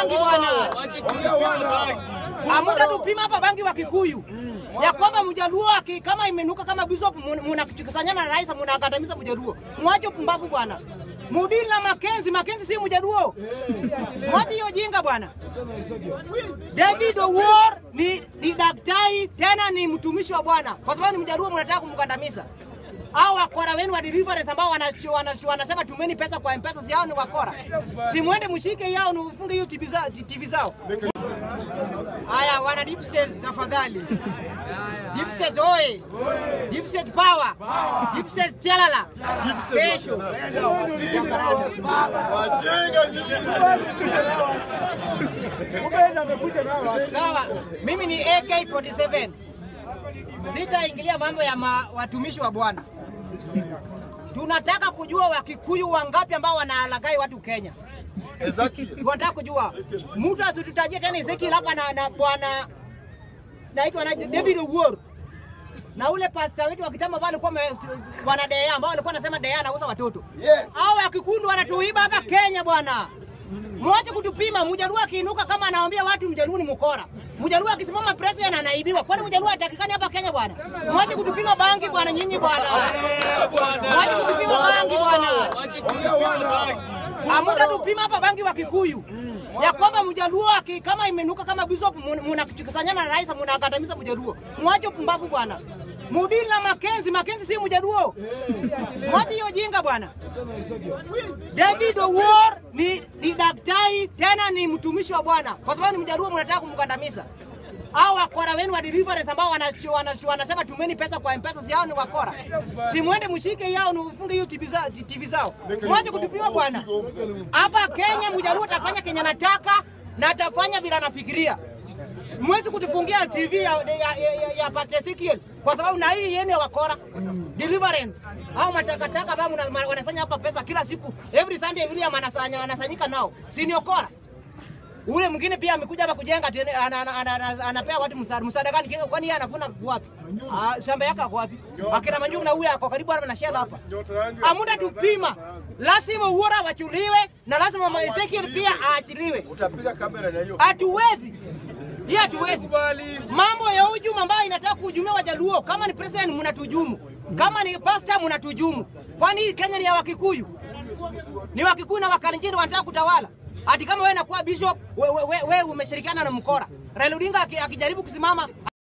bangi bwana. Amuta tupima hapa bangi wa Kikuyu ya kwamba Mjaluo aki- kama imenuka kama bishop munakusanyana na rais munakandamiza Mjaluo. Mwache pumbavu bwana. Mudili na Makenzi, Makenzi si Mjaluo. Mwache hiyo jinga bwana. David Owuor ni, ni daktari tena ni mtumishi wa Bwana, kwa sababu ni Mjaluo, mnataka kumkandamiza. Hao wakora wenu wa deliverance ambao wana- wana- wanasema tumeni pesa kwa mpesa, si hao ni wakora? Si mwende mshike yao, ni ufunge hiyo TV za- TV zao. Haya, wana deep state tafadhali. Deep state oye. Deep state power. Deep state chalala. Kesho. Wajinga nyinyi. Sawa, mimi ni AK47. Sitaingilia mambo ya ma, watumishi wa Bwana. Tunataka kujua Wakikuyu wangapi ambao wanalagai watu Kenya. Ezekiel. Tunataka kujua mtu asitutajie tena Ezekiel hapa na, na bwana naitwa na David Owuor na ule pasta wetu wa kitambo ambao alikuwa ame- bwana Dea ambao alikuwa anasema Dea anauza watoto. Yes. Hao Wakikuyu wanatuiba hapa Kenya bwana. Mwache kutupima. Mjaluo akiinuka kama anawaambia watu Mjaluo ni mkora. Mjaluo akisimama president anaibiwa. Kwani Mjaluo hatakikani hapa Kenya bwana? Mwache kutupima bangi bwana nyinyi bwana. Mwache kutupima bangi bwana. Amuta tupima hapa bangi wa Kikuyu ya kwamba Mjaluo aki- kama imenuka kama bishop munakusanyana na rais munakandamiza Mjaluo. Mwache pumbavu bwana. Mudili na Makenzi, Makenzi si Mjaluo. Mwache hiyo jinga bwana. David Owuor ni, ni daktari tena ni mtumishi wa Bwana, kwa sababu ni Mjaluo, mnataka kumkandamiza. Hao wakora wenu wa deliverance ambao wana- wana- wanasema tumeni pesa kwa mpesa, si hao ni wakora? Si mwende mshike yao, ni ufunge hiyo TV za- TV zao. Mwache kutupima bwana. Hapa Kenya Mjaluo atafanya kenye anataka na atafanya vile anafikiria. Mwezi kutufungia TV ya, ya, ya, ya, ya Pastor Ezekiel kwa sababu na hii yenu ya wakora deliverance au matakataka ambao mna- ma- wanasanya hapa pesa kila siku every Sunday William anasanya anasanyika nao, si ni okora? Ule mwingine pia amekuja hapa kujenga tena, ana- ana- ana- ana- anapea watu msaada. Msaada gani? Kika- Kwani yeye anafuna wapi? Ah, shamba yake ako wapi? Akina Manjungu na huyu ako karibu hapa na shela hapa. Nyota yangu ya- Amuda tupima, lazima Owuor awachuliwe na lazima Mama Ezekiel pia aachiliwe. Utapiga kamera na hiyo. Hatuwezi hii, hatuwezi. Mambo ya hujumu ambayo inataka kuhujumia Wajaluo, kama ni president mnatujumu, kama ni pastor mnatujumu. Kwani hii Kenya ni ya Wakikuyu? Ni Wakikuyu na Wakalenjin wanataka kutawala. Ati kama wewe nakuwa bishop, wewe we, we, we umeshirikiana na mkora. Raila Odinga aki- akijaribu kusimama